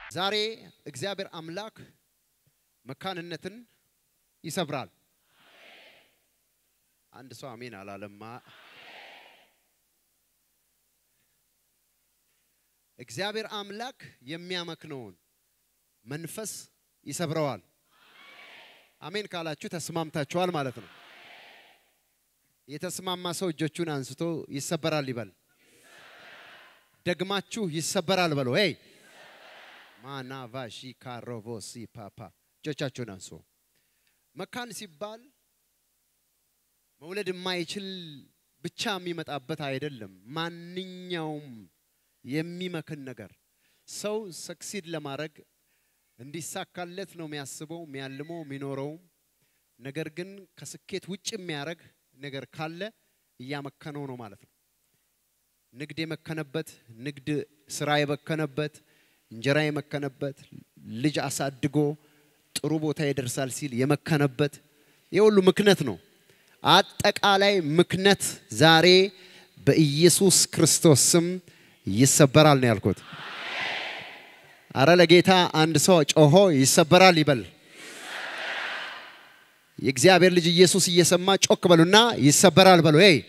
ዛሬ እግዚአብሔር አምላክ መካንነትን ይሰብራል። አንድ ሰው አሜን አላለማ። እግዚአብሔር አምላክ የሚያመክነውን መንፈስ ይሰብረዋል። አሜን ካላችሁ ተስማምታችኋል ማለት ነው። የተስማማ ሰው እጆቹን አንስቶ ይሰበራል ይበል። ደግማችሁ ይሰበራል በለው። ሄይ ማና ቫሺ ካሮቮሲ ፓፓ እጆቻችሁን አንሱ። መካን ሲባል መውለድ የማይችል ብቻ የሚመጣበት አይደለም። ማንኛውም የሚመክን ነገር ሰው ሰክሲድ ለማድረግ እንዲሳካለት ነው የሚያስበው የሚያልመው የሚኖረውም። ነገር ግን ከስኬት ውጭ የሚያደርግ ነገር ካለ እያመከነው ነው ማለት ነው። ንግድ የመከነበት፣ ንግድ ስራ የመከነበት፣ እንጀራ የመከነበት፣ ልጅ አሳድጎ ጥሩ ቦታ ይደርሳል ሲል የመከነበት የሁሉ ምክነት ነው። አጠቃላይ ምክነት ዛሬ በኢየሱስ ክርስቶስ ስም ይሰበራል ነው ያልኩት። አረ ለጌታ አንድ ሰው ጮሆ ይሰበራል ይበል። የእግዚአብሔር ልጅ ኢየሱስ እየሰማ ጮክ በሉና ይሰበራል በሉ። ይ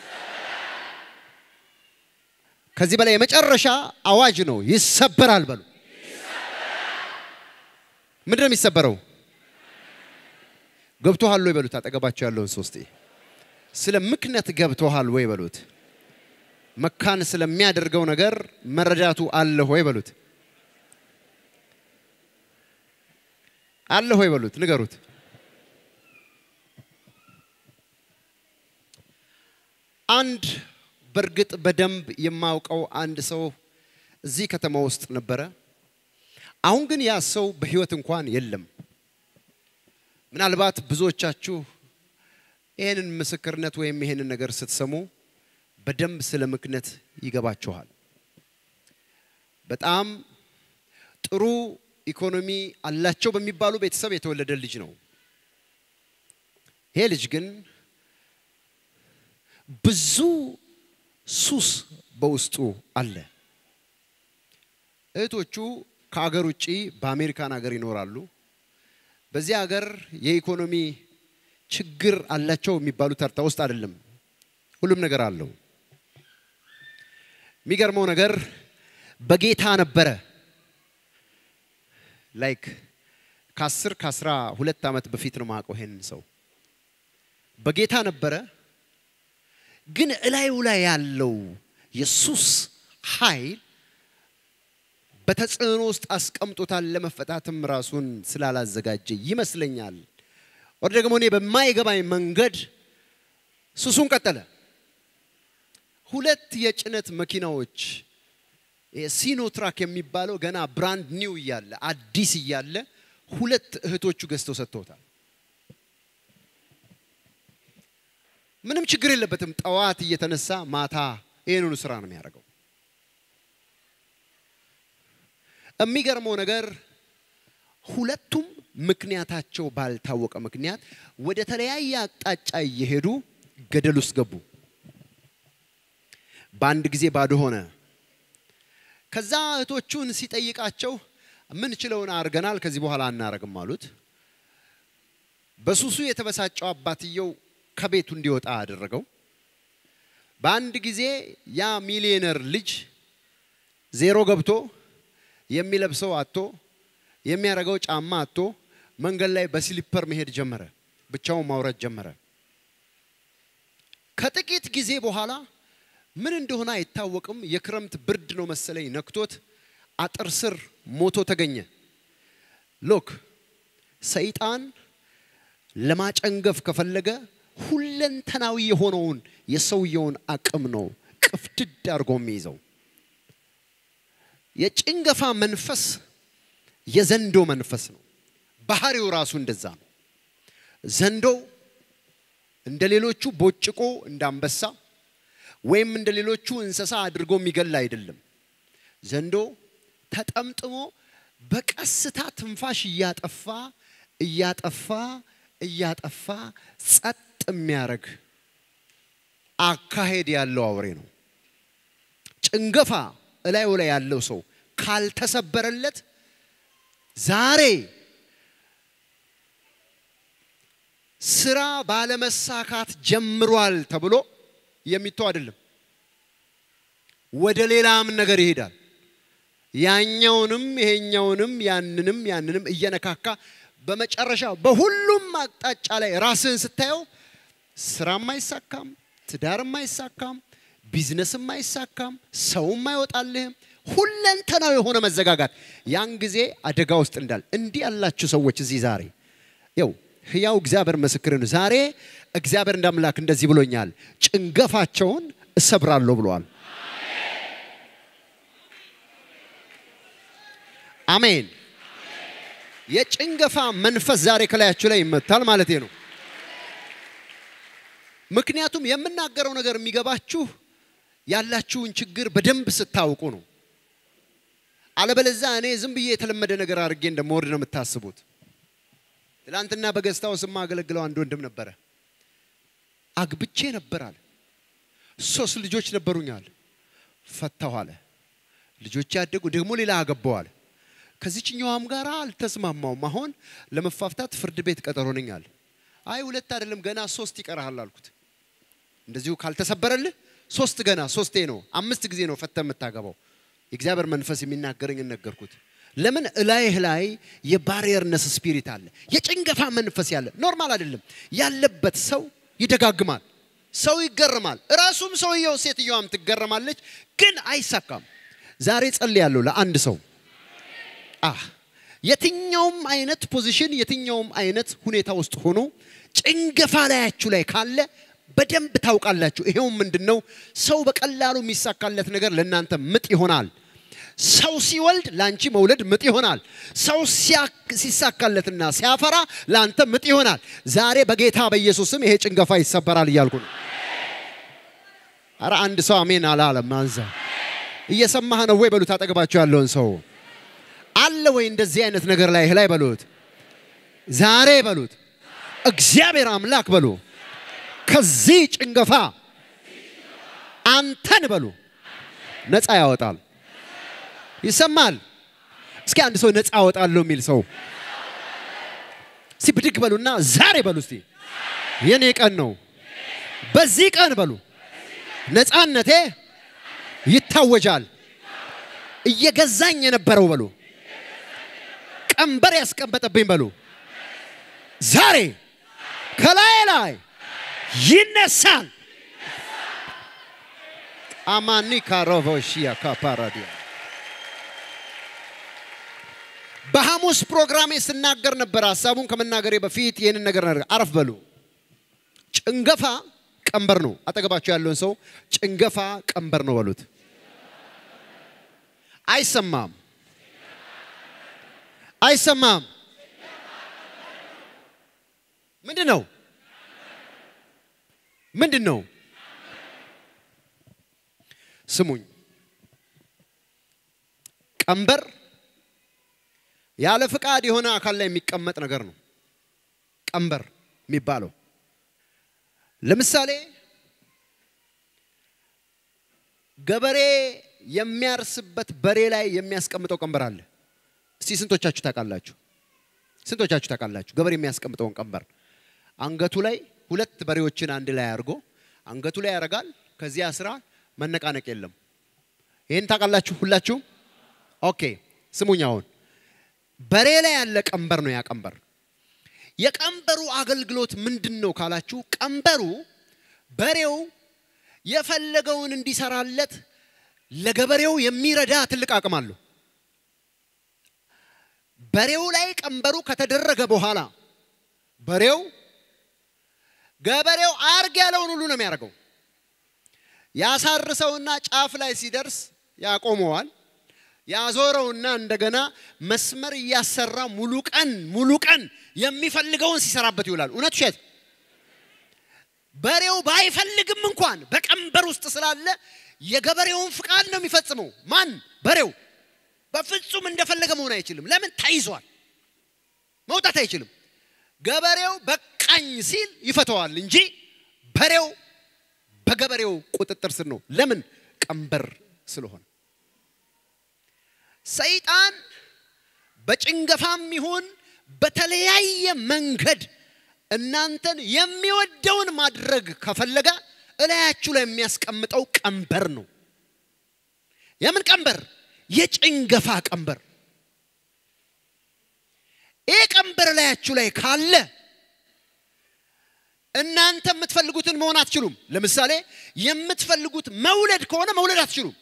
ከዚህ በላይ የመጨረሻ አዋጅ ነው። ይሰበራል በሉ። ምንድን ነው የሚሰበረው? ገብቶሃል ወይ በሉት። አጠገባቸው ያለውን ሶስቴ ስለ ምክነት ገብቶሃል ወይ በሉት። መካን ስለሚያደርገው ነገር መረዳቱ አለ ወይ በሉት። አለ ሆይ በሉት፣ ንገሩት። አንድ በእርግጥ በደንብ የማውቀው አንድ ሰው እዚህ ከተማ ውስጥ ነበረ። አሁን ግን ያ ሰው በህይወት እንኳን የለም። ምናልባት ብዙዎቻችሁ ይህንን ምስክርነት ወይም ይህንን ነገር ስትሰሙ በደንብ ስለ ምክነት ይገባችኋል። በጣም ጥሩ ኢኮኖሚ አላቸው በሚባሉ ቤተሰብ የተወለደ ልጅ ነው። ይሄ ልጅ ግን ብዙ ሱስ በውስጡ አለ። እህቶቹ ከሀገር ውጭ በአሜሪካን ሀገር ይኖራሉ። በዚህ ሀገር የኢኮኖሚ ችግር አላቸው የሚባሉ ተርታ ውስጥ አይደለም። ሁሉም ነገር አለው። የሚገርመው ነገር በጌታ ነበረ ላይክ ከአስር ከአስራ ሁለት ዓመት በፊት ነው ማውቀው ይሄንን ሰው በጌታ ነበረ። ግን እላዩ ላይ ያለው የሱስ ኃይል በተጽዕኖ ውስጥ አስቀምጦታል። ለመፈታትም ራሱን ስላላዘጋጀ ይመስለኛል። ወደ ደግሞ እኔ በማይገባኝ መንገድ ሱሱን ቀጠለ። ሁለት የጭነት መኪናዎች ሲኖትራክ የሚባለው ገና ብራንድ ኒው እያለ አዲስ እያለ ሁለት እህቶቹ ገዝተው ሰጥተውታል። ምንም ችግር የለበትም። ጠዋት እየተነሳ ማታ ይህንኑ ስራ ነው የሚያደርገው። የሚገርመው ነገር ሁለቱም ምክንያታቸው ባልታወቀ ምክንያት ወደ ተለያየ አቅጣጫ እየሄዱ ገደል ውስጥ ገቡ። በአንድ ጊዜ ባዶ ሆነ። ከዛ እህቶቹን ሲጠይቃቸው ምንችለውን አድርገናል፣ ከዚህ በኋላ አናረግም አሉት። በሱሱ የተበሳጨው አባትየው ከቤቱ እንዲወጣ አደረገው። በአንድ ጊዜ ያ ሚሊዮነር ልጅ ዜሮ ገብቶ የሚለብሰው አቶ የሚያደርገው ጫማ አቶ መንገድ ላይ በስሊፐር መሄድ ጀመረ። ብቻውን ማውረድ ጀመረ። ከጥቂት ጊዜ በኋላ ምን እንደሆነ አይታወቅም። የክረምት ብርድ ነው መሰለኝ ነክቶት አጥር ስር ሞቶ ተገኘ። ሎክ ሰይጣን ለማጨንገፍ ከፈለገ ሁለንተናዊ የሆነውን የሰውየውን አቅም ነው ቅፍድድ አድርጎ የሚይዘው። የጭንገፋ መንፈስ የዘንዶ መንፈስ ነው። ባህሪው ራሱ እንደዛ ነው። ዘንዶ እንደ ሌሎቹ ቦጭቆ እንደ አንበሳ ወይም እንደ ሌሎቹ እንስሳ አድርጎ የሚገል አይደለም። ዘንዶ ተጠምጥሞ በቀስታ ትንፋሽ እያጠፋ እያጠፋ እያጠፋ ጸጥ የሚያደርግ አካሄድ ያለው አውሬ ነው። ጭንገፋ እላዩ ላይ ያለው ሰው ካልተሰበረለት ዛሬ ስራ ባለመሳካት ጀምሯል ተብሎ የሚተው አይደለም። ወደ ሌላም ነገር ይሄዳል። ያኛውንም ይሄኛውንም ያንንም ያንንም እየነካካ በመጨረሻ በሁሉም አቅጣጫ ላይ ራስህን ስታየው ስራም አይሳካም፣ ትዳርም አይሳካም፣ ቢዝነስም አይሳካም፣ ሰውም አይወጣልህም። ሁለንተናው የሆነ መዘጋጋት ያን ጊዜ አደጋ ውስጥ እንዳል እንዲህ ያላችሁ ሰዎች እዚህ ዛሬ ያው ህያው እግዚአብሔር ምስክርን ዛሬ እግዚአብሔር እንዳምላክ እንደዚህ ብሎኛል፣ ጭንገፋቸውን እሰብራለሁ ብለዋል። አሜን። የጭንገፋ መንፈስ ዛሬ ከላያችሁ ላይ ይመታል ማለት ነው። ምክንያቱም የምናገረው ነገር የሚገባችሁ ያላችሁን ችግር በደንብ ስታውቁ ነው። አለበለዛ እኔ ዝም ብዬ የተለመደ ነገር አድርጌ እንደምወርድ ነው የምታስቡት። ትላንትና በገዝታው የማገለግለው አንድ ወንድም ነበረ። አግብቼ ነበር አለ። ሶስት ልጆች ነበሩኝ አለ። ፈታሁ አለ። ልጆች ያደጉ ደግሞ ሌላ አገባው አለ። ከዚችኛዋም ጋር አልተስማማውም። አሁን ለመፋፍታት ፍርድ ቤት ቀጠሮ ነኝ አለ። አይ ሁለት አይደለም ገና ሶስት ይቀርሃል አልኩት። እንደዚሁ ካልተሰበረልህ ሶስት ገና ሶስቴ ነው አምስት ጊዜ ነው ፈተ የምታገባው። የእግዚአብሔር መንፈስ የሚናገረኝ ነገርኩት። ለምን እላይህ ላይ የባሪየርነስ ስፒሪት አለ፣ የጭንገፋ መንፈስ ያለ ኖርማል አይደለም ያለበት ሰው ይደጋግማል፣ ሰው ይገርማል፣ እራሱም ሰውየው ሴትየዋም ትገረማለች፣ ግን አይሳካም። ዛሬ ጸልያለሁ ለአንድ ሰው አህ የትኛውም አይነት ፖዚሽን የትኛውም አይነት ሁኔታ ውስጥ ሆኖ ጭንገፋ ላያችሁ ላይ ካለ በደንብ ታውቃላችሁ። ይሄው ምንድን ነው? ሰው በቀላሉ የሚሳካለት ነገር ለእናንተ ምጥ ይሆናል። ሰው ሲወልድ ለአንቺ መውለድ ምጥ ይሆናል። ሰው ሲሳካለትና ሲያፈራ ለአንተ ምጥ ይሆናል። ዛሬ በጌታ በኢየሱስም ይሄ ጭንገፋ ይሰበራል እያልኩ ነው። አረ አንድ ሰው አሜን አላለም። አንዛ እየሰማህ ነው ወይ በሉት። አጠገባቸው ያለውን ሰው አለ ወይ እንደዚህ አይነት ነገር ላይ ላይ በሉት። ዛሬ በሉት እግዚአብሔር አምላክ በሉ ከዚህ ጭንገፋ አንተን በሉ ነፃ ያወጣል። ይሰማል። እስኪ አንድ ሰው ነፃ አወጣለሁ የሚል ሰው እስቲ ብድግ በሉና ዛሬ በሉ እስቲ የኔ ቀን ነው። በዚህ ቀን በሉ ነፃነቴ ይታወጃል። እየገዛኝ የነበረው በሉ ቀንበር ያስቀመጠብኝ በሉ ዛሬ ከላይ ላይ ይነሳል። አማኒ ካሮቮሺያ ካፓራዲያ በሐሙስ ፕሮግራሜ ስናገር ነበር። ሀሳቡን ከመናገሬ በፊት ይህንን ነገር ነገር አረፍ በሉ። ጭንገፋ ቀንበር ነው። አጠገባቸው ያለውን ሰው ጭንገፋ ቀንበር ነው በሉት። አይሰማም፣ አይሰማም። ምንድን ነው? ምንድን ነው? ስሙኝ። ቀንበር ያለ ፍቃድ የሆነ አካል ላይ የሚቀመጥ ነገር ነው። ቀንበር የሚባለው ለምሳሌ ገበሬ የሚያርስበት በሬ ላይ የሚያስቀምጠው ቀንበር አለ። እስቲ ስንቶቻችሁ ታውቃላችሁ? ስንቶቻችሁ ታውቃላችሁ? ገበሬ የሚያስቀምጠውን ቀንበር አንገቱ ላይ ሁለት በሬዎችን አንድ ላይ አድርጎ አንገቱ ላይ ያደርጋል። ከዚያ ስራ መነቃነቅ የለም። ይህን ታውቃላችሁ ሁላችሁም? ኦኬ ስሙኝ። አሁን በሬ ላይ ያለ ቀንበር ነው ያ ቀንበር። የቀንበሩ አገልግሎት ምንድን ነው ካላችሁ፣ ቀንበሩ በሬው የፈለገውን እንዲሰራለት ለገበሬው የሚረዳ ትልቅ አቅም አለው። በሬው ላይ ቀንበሩ ከተደረገ በኋላ በሬው ገበሬው አርግ ያለውን ሁሉ ነው የሚያደርገው። ያሳርሰውና ጫፍ ላይ ሲደርስ ያቆመዋል። ያዞረውና እንደገና መስመር እያሰራ ሙሉ ቀን ሙሉ ቀን የሚፈልገውን ሲሰራበት ይውላል። እውነት ውሸት? በሬው ባይፈልግም እንኳን በቀንበር ውስጥ ስላለ የገበሬውን ፍቃድ ነው የሚፈጽመው። ማን? በሬው። በፍጹም እንደፈለገ መሆን አይችልም። ለምን? ተይዟል። መውጣት አይችልም። ገበሬው በቃኝ ሲል ይፈተዋል እንጂ በሬው በገበሬው ቁጥጥር ስር ነው። ለምን? ቀንበር ስለሆነ። ሰይጣን በጭንገፋም ይሁን በተለያየ መንገድ እናንተን የሚወደውን ማድረግ ከፈለገ እላያችሁ ላይ የሚያስቀምጠው ቀንበር ነው። የምን ቀንበር? የጭንገፋ ቀንበር። ይህ ቀንበር እላያችሁ ላይ ካለ እናንተ የምትፈልጉትን መሆን አትችሉም። ለምሳሌ የምትፈልጉት መውለድ ከሆነ መውለድ አትችሉም።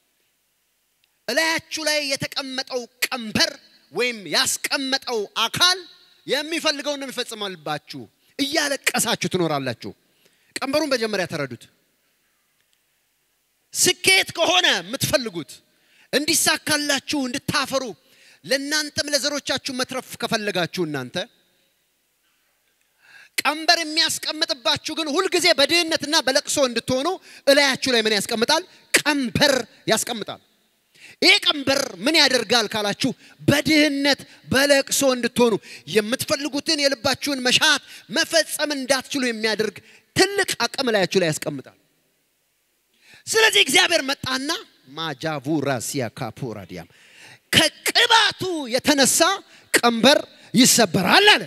እላያችሁ ላይ የተቀመጠው ቀንበር ወይም ያስቀመጠው አካል የሚፈልገውን ነው የሚፈጽማልባችሁ። እያለቀሳችሁ ትኖራላችሁ። ቀንበሩን መጀመሪያ ተረዱት። ስኬት ከሆነ የምትፈልጉት እንዲሳካላችሁ፣ እንድታፈሩ፣ ለእናንተም ለዘሮቻችሁ መትረፍ ከፈለጋችሁ እናንተ ቀንበር የሚያስቀምጥባችሁ ግን ሁልጊዜ በድህነትና በለቅሶ እንድትሆኑ እላያችሁ ላይ ምን ያስቀምጣል? ቀንበር ያስቀምጣል። ይህ ቀንበር ምን ያደርጋል ካላችሁ፣ በድህነት በለቅሶ እንድትሆኑ የምትፈልጉትን የልባችሁን መሻት መፈጸም እንዳትችሉ የሚያደርግ ትልቅ አቅም እላያችሁ ላይ ያስቀምጣል። ስለዚህ እግዚአብሔር መጣና ማጃቡራ ሲያካፖራዲያም ከቅባቱ የተነሳ ቀንበር ይሰበራል አለ።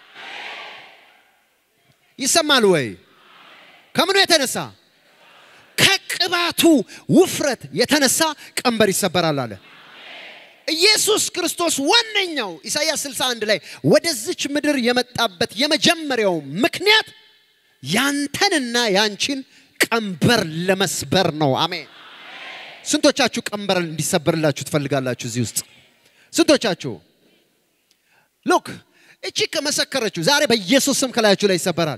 ይሰማል ወይ? ከምኑ የተነሳ? ከቅባቱ ውፍረት የተነሳ ቀንበር ይሰበራል አለ። ኢየሱስ ክርስቶስ ዋነኛው ኢሳይያስ 61 ላይ ወደዚች ምድር የመጣበት የመጀመሪያው ምክንያት ያንተንና ያንቺን ቀንበር ለመስበር ነው። አሜን። ስንቶቻችሁ ቀንበር እንዲሰበርላችሁ ትፈልጋላችሁ? እዚህ ውስጥ ስንቶቻችሁ? ሉክ እቺ ከመሰከረችው ዛሬ በኢየሱስ ስም ከላያችሁ ላይ ይሰበራል።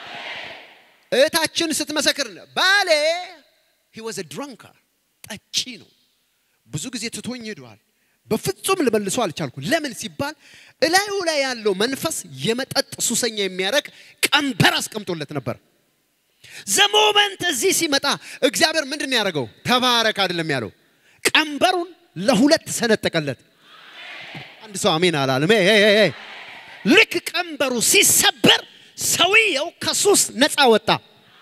እህታችን ስትመሰክር ባሌ he was a drunkard ጠጪ ነው። ብዙ ጊዜ ትቶኝ ሄዷል። በፍጹም ልመልሶ አልቻልኩ። ለምን ሲባል እላዩ ላይ ያለው መንፈስ የመጠጥ ሱሰኛ የሚያደርግ ቀንበር አስቀምጦለት ነበር። ዘሞመንት እዚህ ሲመጣ እግዚአብሔር ምንድን ነው ያደረገው? ተባረክ አይደለም ያለው፣ ቀንበሩን ለሁለት ሰነጠቀለት። አንድ ሰው አሜን አላለም? ሄይ ሄይ ሄይ። ልክ ቀንበሩ ሲሰበር ሰውየው ከሱስ ነፃ ወጣ።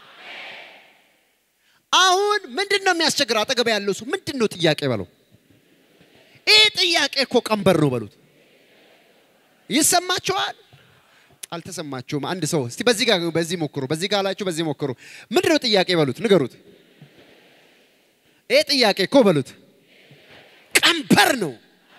አሁን ምንድን ነው የሚያስቸግረው? አጠገብ ያለው ሰው ምንድን ነው ጥያቄ በለው። ይህ ጥያቄ እኮ ቀንበር ነው በሉት። ይሰማችኋል? አልተሰማችሁም? አንድ ሰው እስቲ በዚህ ጋር በዚህ ሞክሩ፣ በዚህ ጋር አላችሁ፣ በዚህ ሞክሩ። ምንድን ነው ጥያቄ በሉት፣ ንገሩት። ይህ ጥያቄ እኮ በሉት ቀንበር ነው።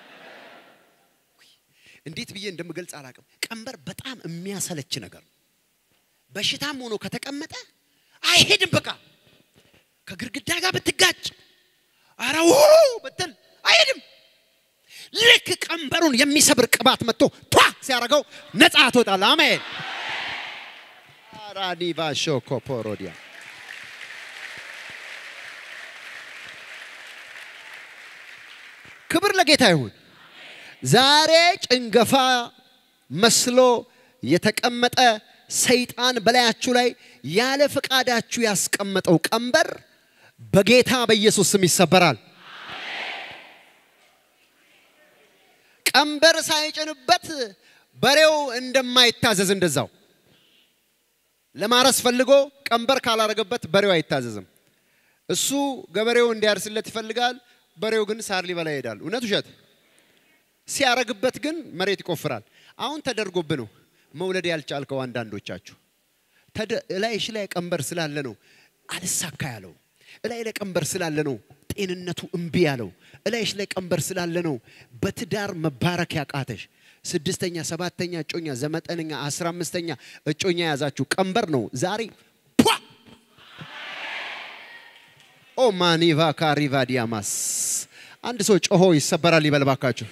እንዴት ብዬ እንደምገልጽ አላውቅም። ቀንበር በጣም የሚያሰለች ነገር ነው። በሽታም ሆኖ ከተቀመጠ አይሄድም። በቃ ከግድግዳ ጋር ብትጋጭ አረው ብትል አይሄድም። ልክ ቀንበሩን የሚሰብር ቅባት መጥቶ ቷ ሲያደርገው ነፃ ትወጣል። አሜን። አራኒቫ ሾኮፖሮዲያ ክብር ለጌታ ይሁን። ዛሬ ጭንገፋ መስሎ የተቀመጠ ሰይጣን በላያችሁ ላይ ያለ ፈቃዳችሁ ያስቀመጠው ቀንበር በጌታ በኢየሱስ ስም ይሰበራል። ቀንበር ሳይጭንበት በሬው እንደማይታዘዝ እንደዛው ለማረስ ፈልጎ ቀንበር ካላረገበት በሬው አይታዘዝም። እሱ ገበሬው እንዲያርስለት ይፈልጋል። በሬው ግን ሳር ሊበላ ይሄዳል። እውነት ውሸት? ሲያረግበት ግን መሬት ይቆፍራል። አሁን ተደርጎብ ነው መውለድ ያልቻልከው አንዳንዶቻችሁ እላይሽ ላይ ቀንበር ስላለ ነው አልሳካ ያለው። እላይ ላይ ቀንበር ስላለ ነው ጤንነቱ እምቢ ያለው። እላይሽ ላይ ቀንበር ስላለ ነው በትዳር መባረክ ያቃተሽ። ስድስተኛ፣ ሰባተኛ እጮኛ፣ ዘጠነኛ፣ አስራ አምስተኛ እጮኛ የያዛችሁ ቀንበር ነው ዛሬ ፖ ኦ ማኒቫ ካሪቫ ዲያማስ አንድ ሰው ጮሆ ይሰበራል ይበል ባካችሁ።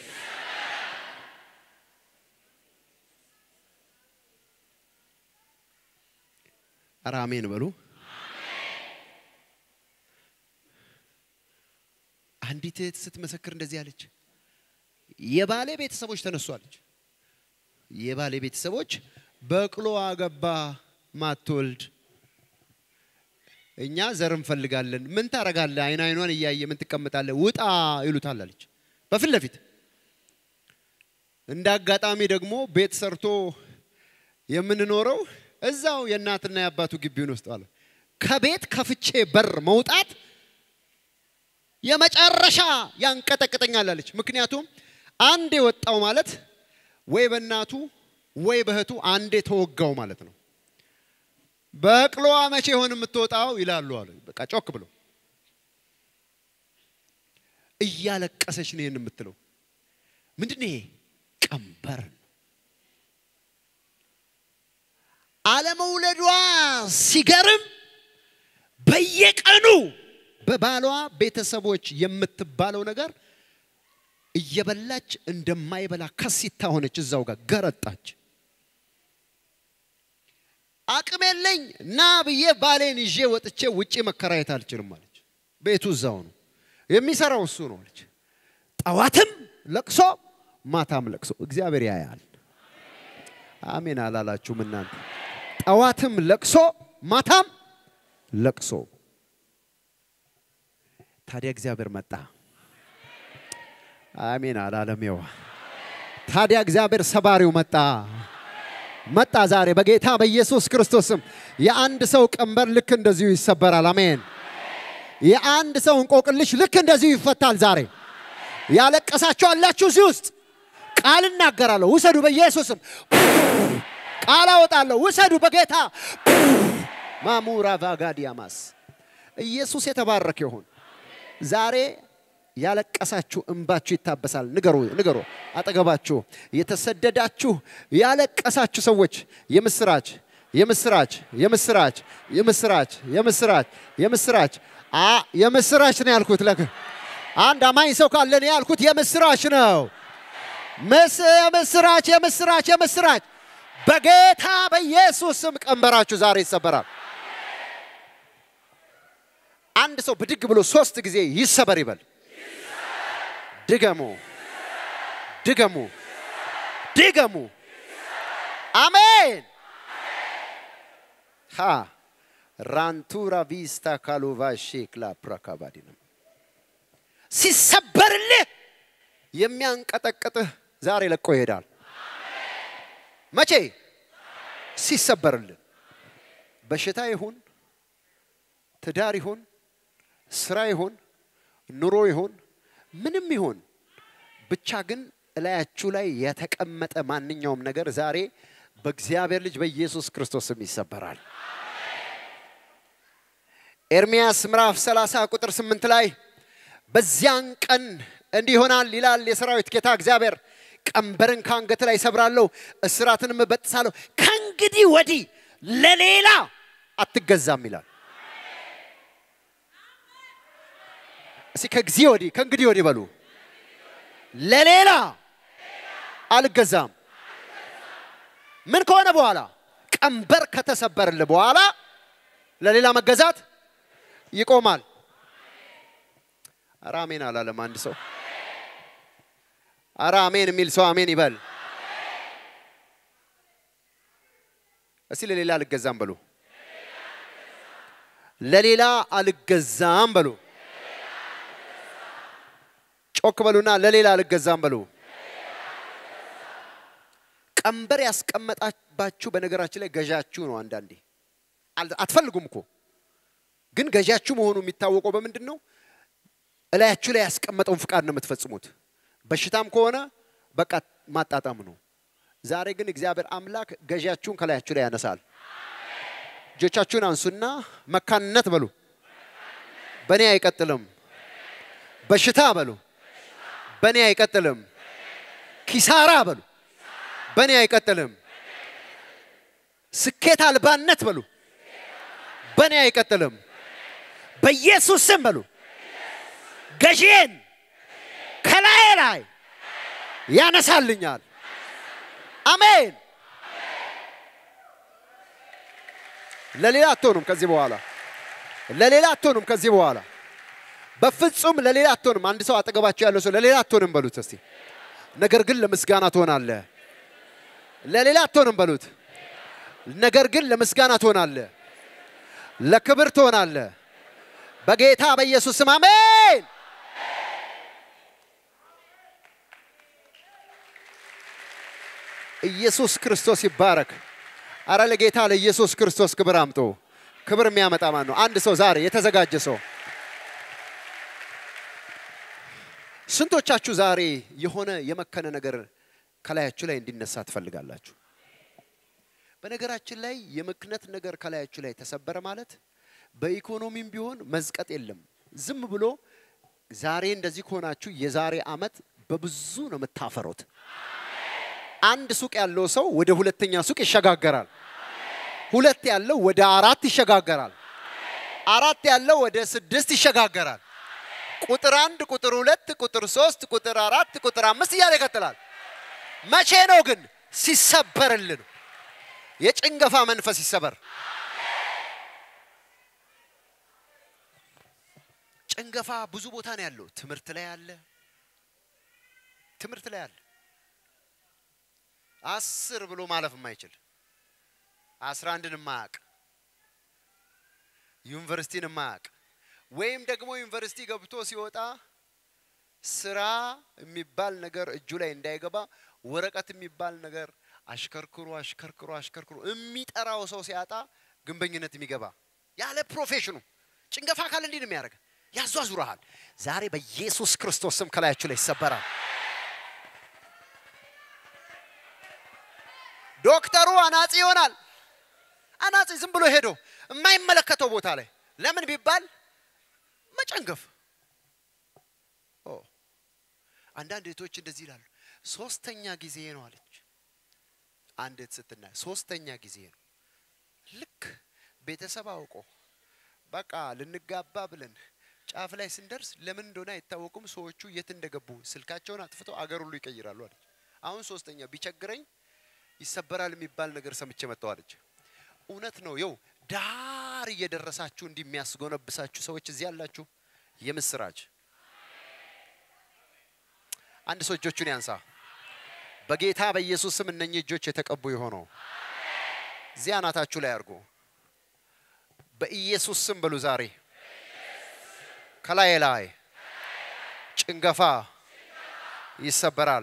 ኧረ አሜን በሉ። አንዲት እህት ስትመሰክር እንደዚህ አለች። የባሌ ቤተሰቦች ተነሱ አለች። የባሌ ቤተሰቦች በቅሎ አገባ ማትወልድ እኛ ዘር እንፈልጋለን። ምን ታረጋለህ? አይን አይኗን እያየ ምን ትቀምጣለህ? ውጣ ይሉታል አለች። በፊት ለፊት እንደ አጋጣሚ ደግሞ ቤት ሰርቶ የምንኖረው እዛው የእናትና የአባቱ ግቢውን ውስጥ አለ። ከቤት ከፍቼ በር መውጣት የመጨረሻ ያንቀጠቅጠኛል አለች። ምክንያቱም አንድ የወጣው ማለት ወይ በእናቱ ወይ በእህቱ አንዴ ተወጋው ማለት ነው። በቅሎዋ መቼ ይሆን የምትወጣው ይላሉ አሉ። በቃ ጮክ ብሎ እያለቀሰች ነው ይህን የምትለው። ምንድን ነው ይሄ? ቀንበር ነው። አለመውለዷ ሲገርም በየቀኑ በባሏ ቤተሰቦች የምትባለው ነገር እየበላች እንደማይበላ ከሲታ ሆነች። እዛው ጋር ገረጣች። አቅም የለኝ ና ብዬ ባሌን ይዤ ወጥቼ ውጪ መከራየት አልችልም አለች። ቤቱ እዛው ነው የሚሰራው እሱ ነው አለች። ጠዋትም ለቅሶ ማታም ለቅሶ እግዚአብሔር ያያል። አሜን አላላችሁም እናንተ? ጠዋትም ለቅሶ ማታም ለቅሶ። ታዲያ እግዚአብሔር መጣ። አሜን አላለም? ይዋ ታዲያ እግዚአብሔር ሰባሪው መጣ መጣ ዛሬ በጌታ በኢየሱስ ክርስቶስም የአንድ ሰው ቀንበር ልክ እንደዚሁ ይሰበራል። አሜን። የአንድ ሰው እንቆቅልሽ ልክ እንደዚሁ ይፈታል ዛሬ። ያለቀሳችሁ አላችሁ እዚህ ውስጥ ቃል እናገራለሁ። ውሰዱ በኢየሱስም ቃል አወጣለሁ። ውሰዱ በጌታ ማሙራ ቫጋዲያማስ ኢየሱስ የተባረከ ይሁን። ዛሬ ያለቀሳችሁ እንባችሁ ይታበሳል። ንገሩ ንገሩ፣ አጠገባችሁ የተሰደዳችሁ ያለቀሳችሁ ሰዎች የምስራች የምስራች የምስራች የምስራች የምስራች የምስራች አ የምስራች ነው ያልኩት። ለክ አንድ አማኝ ሰው ካለ ነው ያልኩት የምስራች ነው። ምስ የምስራች የምስራች የምስራች በጌታ በኢየሱስ ስም ቀንበራችሁ ዛሬ ይሰበራል። አንድ ሰው ብድግ ብሎ ሶስት ጊዜ ይሰበር ይበል። ድገሙ፣ ድገሙ፣ ድገሙ። አሜን። ሃ ራንቱራ ቪስታ ካሉቫ ሼክላ ፕራካባዲ ነው። ሲሰበርልህ የሚያንቀጠቅጥህ ዛሬ ለቆ ይሄዳል። መቼ ሲሰበርልን፣ በሽታ ይሁን ትዳር ይሁን ስራ ይሁን ኑሮ ይሁን ምንም ይሁን ብቻ ግን እላያችሁ ላይ የተቀመጠ ማንኛውም ነገር ዛሬ በእግዚአብሔር ልጅ በኢየሱስ ክርስቶስም ይሰበራል። ኤርሚያስ ምዕራፍ 30 ቁጥር 8 ላይ በዚያን ቀን እንዲህ ይሆናል ይላል የሰራዊት ጌታ እግዚአብሔር፣ ቀንበርን ከአንገት ላይ ሰብራለሁ፣ እስራትንም እበጥሳለሁ፣ ከእንግዲህ ወዲህ ለሌላ አትገዛም ይላል። እስኪ ከጊዜ ወዲህ ከእንግዲህ ወዲህ በሉ ለሌላ አልገዛም። ምን ከሆነ በኋላ ቀንበር ከተሰበርል በኋላ ለሌላ መገዛት ይቆማል። ኧረ አሜን አላለም አንድ ሰው። ኧረ አሜን የሚል ሰው አሜን ይበል። እስቲ ለሌላ አልገዛም በሉ። ለሌላ አልገዛም በሉ። ጮክ በሉና ለሌላ አልገዛም በሉ። ቀንበር ያስቀመጣባችሁ በነገራችን ላይ ገዣችሁ ነው። አንዳንዴ አትፈልጉም እኮ ግን ገዣችሁ መሆኑ የሚታወቀው በምንድን ነው? እላያችሁ ላይ ያስቀመጠውን ፍቃድ ነው የምትፈጽሙት። በሽታም ከሆነ በቃ ማጣጣም ነው። ዛሬ ግን እግዚአብሔር አምላክ ገዣችሁን ከላያችሁ ላይ ያነሳል። እጆቻችሁን አንሱና መካንነት በሉ። በእኔ አይቀጥልም። በሽታ በሉ። በእኔ አይቀጥልም። ኪሳራ በሉ። በእኔ አይቀጥልም። ስኬት አልባነት በሉ። በእኔ አይቀጥልም። በኢየሱስ ስም በሉ። ገዢን ከላይ ላይ ያነሳልኛል። አሜን። ለሌላ አትሆኑም ከዚህ በኋላ ለሌላ አትሆኑም ከዚህ በኋላ በፍጹም ለሌላ አትሆንም። አንድ ሰው አጠገባቸው ያለው ሰው ለሌላ አትሆንም በሉት እስቲ። ነገር ግን ለምስጋና ትሆናለህ። ለሌላ አትሆንም በሉት። ነገር ግን ለምስጋና ትሆናለህ፣ ለክብር ትሆናለህ። በጌታ በኢየሱስ ስም አሜን። ኢየሱስ ክርስቶስ ይባረክ። አረ ለጌታ ለኢየሱስ ክርስቶስ ክብር አምጦ ክብር የሚያመጣ ማን ነው? አንድ ሰው ዛሬ የተዘጋጀ ሰው ስንቶቻችሁ ዛሬ የሆነ የመከነ ነገር ከላያችሁ ላይ እንዲነሳ ትፈልጋላችሁ? በነገራችን ላይ የምክነት ነገር ከላያችሁ ላይ ተሰበረ ማለት በኢኮኖሚም ቢሆን መዝቀጥ የለም። ዝም ብሎ ዛሬ እንደዚህ ከሆናችሁ የዛሬ አመት በብዙ ነው የምታፈሩት። አንድ ሱቅ ያለው ሰው ወደ ሁለተኛ ሱቅ ይሸጋገራል። ሁለት ያለው ወደ አራት ይሸጋገራል። አራት ያለው ወደ ስድስት ይሸጋገራል። ቁጥር አንድ፣ ቁጥር ሁለት፣ ቁጥር ሶስት፣ ቁጥር አራት፣ ቁጥር አምስት እያለ ይቀጥላል። መቼ ነው ግን ሲሰበርልን? የጭንገፋ መንፈስ ይሰበር። ጭንገፋ ብዙ ቦታ ነው ያለው። ትምህርት ላይ አለ። ትምህርት ላይ አለ። አስር ብሎ ማለፍ የማይችል አስራ አንድን የማያውቅ ዩኒቨርሲቲን የማያውቅ ወይም ደግሞ ዩኒቨርሲቲ ገብቶ ሲወጣ ስራ የሚባል ነገር እጁ ላይ እንዳይገባ ወረቀት የሚባል ነገር አሽከርክሮ አሽከርክሮ አሽከርክሮ የሚጠራው ሰው ሲያጣ ግንበኝነት የሚገባ ያለ ፕሮፌሽኑ ጭንገፋ አካል እንዲህ ነው የሚያደርግ ያዟዙረሃል። ዛሬ በኢየሱስ ክርስቶስ ስም ከላያችሁ ላይ ይሰበራል። ዶክተሩ አናጺ ይሆናል። አናጺ ዝም ብሎ ሄዶ የማይመለከተው ቦታ ላይ ለምን ቢባል መጨንገፍ። ኦ አንዳንድ እህቶች እንደዚህ ይላሉ። ሶስተኛ ጊዜ ነው አለች አንድ እህት ስትናይ፣ ሶስተኛ ጊዜ ነው። ልክ ቤተሰብ አውቆ በቃ ልንጋባ ብለን ጫፍ ላይ ስንደርስ ለምን እንደሆነ አይታወቁም። ሰዎቹ የት እንደገቡ ስልካቸውን አጥፍተው አገር ሁሉ ይቀይራሉ አለች። አሁን ሶስተኛ ቢቸግረኝ ይሰበራል የሚባል ነገር ሰምቼ መጣሁ አለች። እውነት ነው። የው ዳር እየደረሳችሁ እንዲህ የሚያስጎነብሳችሁ ሰዎች እዚህ ያላችሁ የምስራች። አንድ ሰው እጆቹን ያንሳ። በጌታ በኢየሱስ ስም እነኚህ እጆች የተቀቡ የሆነው እዚያ አናታችሁ ላይ አድርጎ በኢየሱስ ስም በሉ። ዛሬ ከላይ ላይ ጭንገፋ ይሰበራል።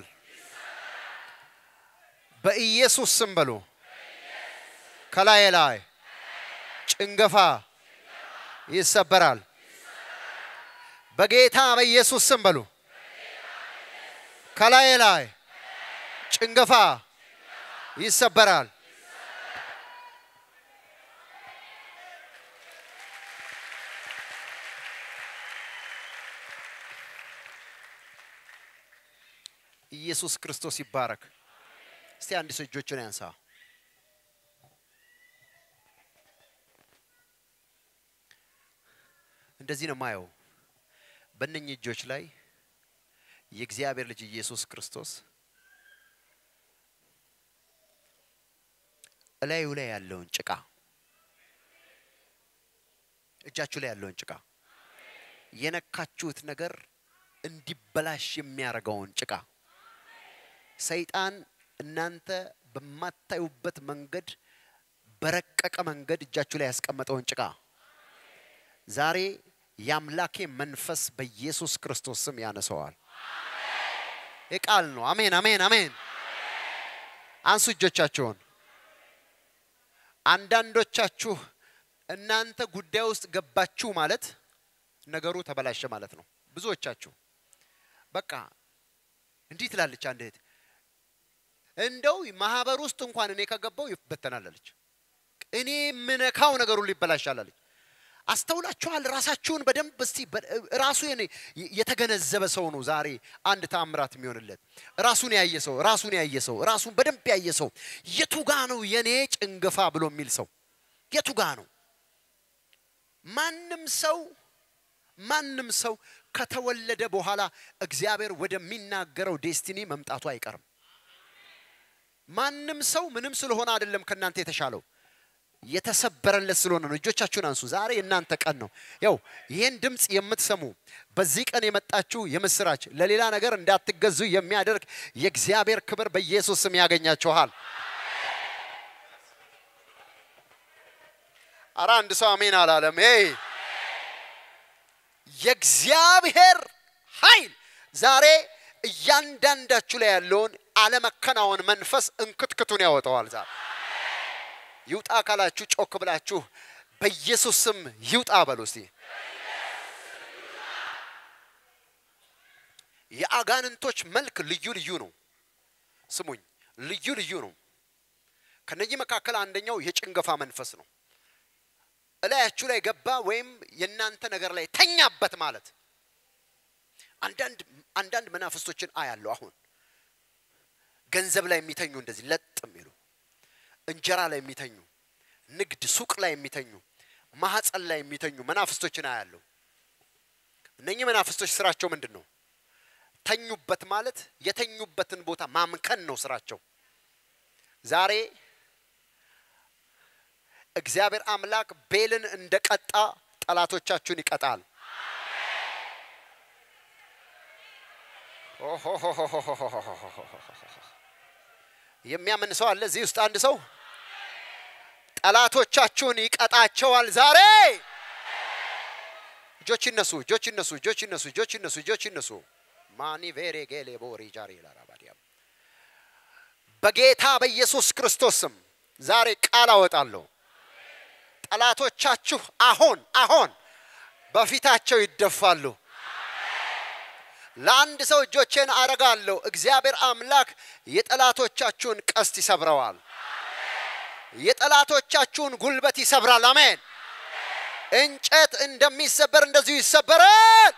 በኢየሱስ ስም በሉ። ከላይ ላይ ጭንገፋ ይሰበራል። በጌታ በኢየሱስ ስም በሉ። ከላይ ላይ ጭንገፋ ይሰበራል። ኢየሱስ ክርስቶስ ይባረክ። እስቲ አንድ ሰው እጆቹን ያንሳ። እንደዚህ ነው ማየው። በእነኚህ እጆች ላይ የእግዚአብሔር ልጅ ኢየሱስ ክርስቶስ እላዩ ላይ ያለውን ጭቃ እጃችሁ ላይ ያለውን ጭቃ የነካችሁት ነገር እንዲበላሽ የሚያደርገውን ጭቃ ሰይጣን እናንተ በማታዩበት መንገድ በረቀቀ መንገድ እጃችሁ ላይ ያስቀመጠውን ጭቃ ዛሬ የአምላኬ መንፈስ በኢየሱስ ክርስቶስ ስም ያነሰዋል። የቃል ነው። አሜን፣ አሜን፣ አሜን። አንሱ እጆቻችሁን። አንዳንዶቻችሁ እናንተ ጉዳይ ውስጥ ገባችሁ ማለት ነገሩ ተበላሸ ማለት ነው። ብዙዎቻችሁ በቃ እንዲህ ትላለች አንድ እህት፣ እንደው ማህበር ውስጥ እንኳን እኔ ከገባው ይበተናል አለች። እኔ የምነካው ነገር ሁሉ ይበላሻል አለች። አስተውላችኋል? ራሳችሁን በደንብ እስቲ ራሱ የተገነዘበ ሰው ነው ዛሬ አንድ ታምራት የሚሆንለት። ራሱን ያየ ሰው ራሱን ያየ ሰው ራሱን በደንብ ያየ ሰው የቱ ጋ ነው የኔ ጭንገፋ ብሎ የሚል ሰው የቱ ጋ ነው? ማንም ሰው ማንም ሰው ከተወለደ በኋላ እግዚአብሔር ወደሚናገረው ዴስቲኒ መምጣቱ አይቀርም። ማንም ሰው ምንም ስለሆነ አይደለም ከእናንተ የተሻለው የተሰበረለት ስለሆነ ነው። እጆቻችሁን አንሱ። ዛሬ የእናንተ ቀን ነው። ያው ይህን ድምፅ የምትሰሙ በዚህ ቀን የመጣችሁ የምስራች ለሌላ ነገር እንዳትገዙ የሚያደርግ የእግዚአብሔር ክብር በኢየሱስ ስም ያገኛችኋል። አረ አንድ ሰው አሜን አላለም። ይ የእግዚአብሔር ኃይል ዛሬ እያንዳንዳችሁ ላይ ያለውን አለመከናወን መንፈስ እንክትክቱን ያወጣዋል ዛሬ ይውጣ ካላችሁ ጮክ ብላችሁ በኢየሱስ ስም ይውጣ በሉ እስቲ። የአጋንንቶች መልክ ልዩ ልዩ ነው። ስሙኝ፣ ልዩ ልዩ ነው። ከነዚህ መካከል አንደኛው የጭንገፋ መንፈስ ነው። እላያችሁ ላይ ገባ ወይም የእናንተ ነገር ላይ ተኛበት ማለት። አንዳንድ አንዳንድ መናፍስቶችን አያለሁ አሁን ገንዘብ ላይ የሚተኙ እንደዚህ ለጥ የሚሉ እንጀራ ላይ የሚተኙ ንግድ ሱቅ ላይ የሚተኙ ማህፀን ላይ የሚተኙ መናፍስቶችን አያለሁ። እነኚህ መናፍስቶች ስራቸው ምንድን ነው? ተኙበት ማለት የተኙበትን ቦታ ማምከን ነው ስራቸው። ዛሬ እግዚአብሔር አምላክ ቤልን እንደቀጣ ጠላቶቻችሁን ይቀጣል። የሚያምን ሰው አለ እዚህ ውስጥ አንድ ሰው ጠላቶቻችሁን ይቀጣቸዋል ዛሬ። እጆች ይነሱ፣ እጆች ይነሱ፣ እጆች ይነሱ፣ እጆች ይነሱ፣ እጆች ይነሱ። ማኒ ቬሬ ጌሌ ቦሪ ጃሪ ላራባዲያም በጌታ በኢየሱስ ክርስቶስ ስም ዛሬ ቃል አወጣለሁ። ጠላቶቻችሁ አሁን አሁን በፊታቸው ይደፋሉ። ለአንድ ሰው እጆቼን አረጋለሁ። እግዚአብሔር አምላክ የጠላቶቻችሁን ቀስት ይሰብረዋል። የጠላቶቻችሁን ጉልበት ይሰብራል። አሜን። እንጨት እንደሚሰበር እንደዚሁ ይሰበራል።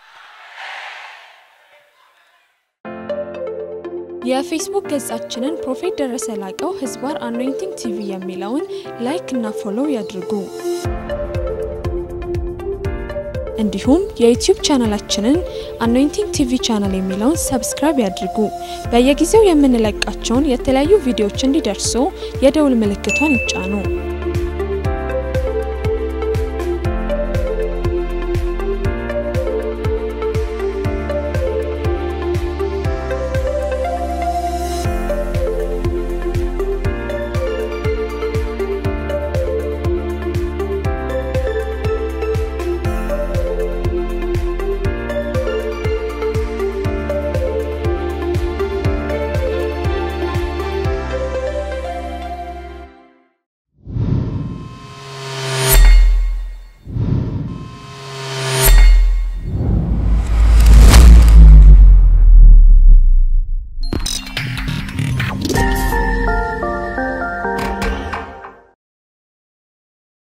የፌስቡክ ገጻችንን ፕሮፌት ደረሰ ላቀው ህዝባር አኖይንቲንግ ቲቪ የሚለውን ላይክ እና ፎሎው ያድርጉ። እንዲሁም የዩቲዩብ ቻናላችንን አኖይንቲንግ ቲቪ ቻናል የሚለውን ሰብስክራይብ ያድርጉ። በየጊዜው የምንለቃቸውን የተለያዩ ቪዲዮዎች እንዲደርሱ የደውል ምልክቷን ይጫኑ።